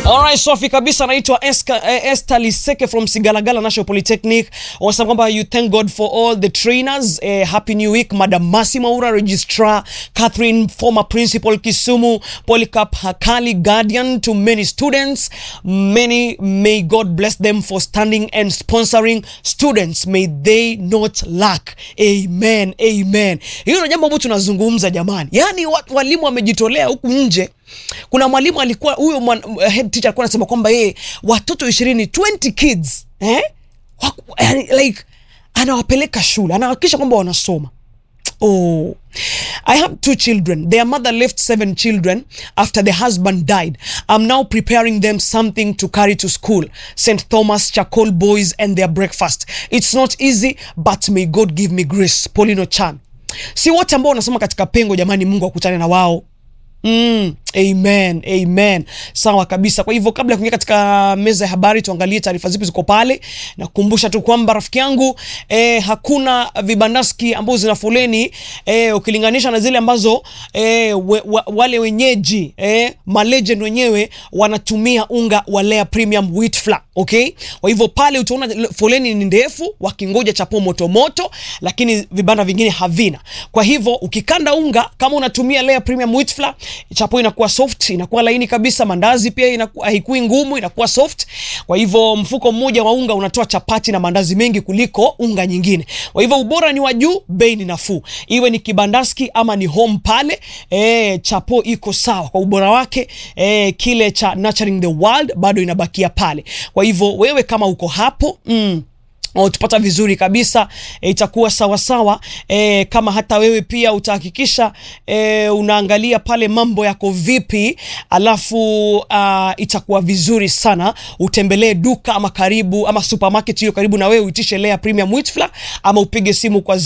Alright, Sofi kabisa anaitwa Esther Liseke from Sigalagala National Polytechnic. Wanasema kwamba you thank God for all the trainers. Eh, happy new week Madam Masi Maura registrar, Catherine former principal Kisumu, Polycarp Hakali guardian to many students. Many may God bless them for standing and sponsoring students. May they not lack. Amen. Amen. Hiyo ndio jambo ambalo tunazungumza jamani. Yaani wa- walimu wamejitolea huku nje kuna mwalimu alikuwa huyo mwan- head teacher alikuwa anasema kwamba yeye watoto ishirini 20 kids eh? Waku, yani, like anawapeleka shule anahakikisha kwamba wanasoma Oh, I have two children. Their mother left seven children after the husband died. I'm now preparing them something to carry to school. St. Thomas Chacol boys and their breakfast. It's not easy, but may God give me grace. Paulino Chan. Si wote ambao wanasoma katika pengo, jamani, Mungu akutane na wao. Mm, amen, amen. Sawa kabisa. Kwa hivyo kabla ya kuingia katika meza ya habari, tuangalie taarifa zipi ziko pale, na kukumbusha tu kwamba rafiki yangu eh, hakuna vibandaski ambazo zina foleni eh, ukilinganisha na zile ambazo eh, we, wa, wale wenyeji eh, malegend wenyewe wanatumia unga wa Lea Premium Wheat Flour, okay? Kwa hivyo pale utaona foleni ni ndefu wakingoja chapo moto moto, lakini vibanda vingine havina. Kwa hivyo ukikanda unga kama unatumia Lea Premium Wheat Flour, chapo inakuwa soft, inakuwa laini kabisa. Mandazi pia inakuwa haikui ngumu, inakuwa soft. Kwa hivyo mfuko mmoja wa unga unatoa chapati na mandazi mengi kuliko unga nyingine. Kwa hivyo ubora ni wa juu, bei ni nafuu, iwe ni kibandaski ama ni home pale. E, chapo iko sawa kwa ubora wake. E, kile cha Nurturing the World bado inabakia pale. Kwa hivyo wewe kama uko hapo mm, tupata vizuri kabisa e, itakuwa sawa sawa e, kama hata wewe pia utahakikisha e, unaangalia pale mambo yako vipi, alafu uh, itakuwa vizuri sana. Utembelee duka ama karibu ama supermarket hiyo karibu na wewe, uitishe Lea Premium Wheat Flour ama upige simu kwa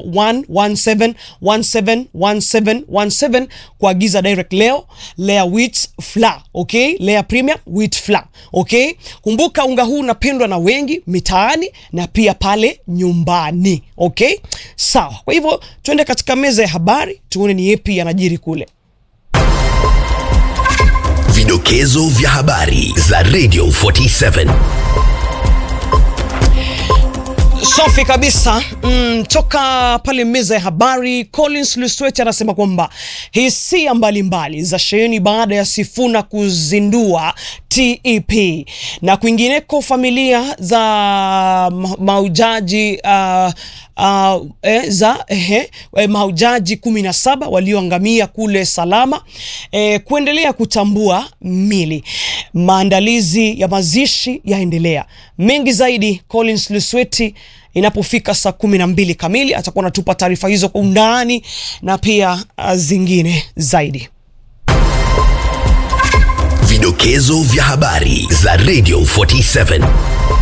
0117171717 kuagiza direct leo Lea Wheat Flour, okay? Lea Premium Wheat Flour, okay? Kumbuka unga huu unapendwa na wengi mitaani na pia pale nyumbani okay, sawa. Kwa hivyo tuende katika meza ya habari tuone ni yepi yanajiri kule. Vidokezo vya habari za Radio 47. Safi kabisa mm, toka pale meza ya habari. Collins Lusweti anasema kwamba hisia mbalimbali za sheheni baada ya Sifuna kuzindua TEP na kwingineko, familia za ma maujaji uh, uh, eh, za eh, eh, maujaji kumi na saba walioangamia kule Salama eh, kuendelea kutambua mili. Maandalizi ya mazishi yaendelea. Mengi zaidi Collins Lusweti inapofika saa kumi na mbili kamili atakuwa anatupa taarifa hizo kwa undani na pia uh, zingine zaidi. Vidokezo vya habari za Radio 47.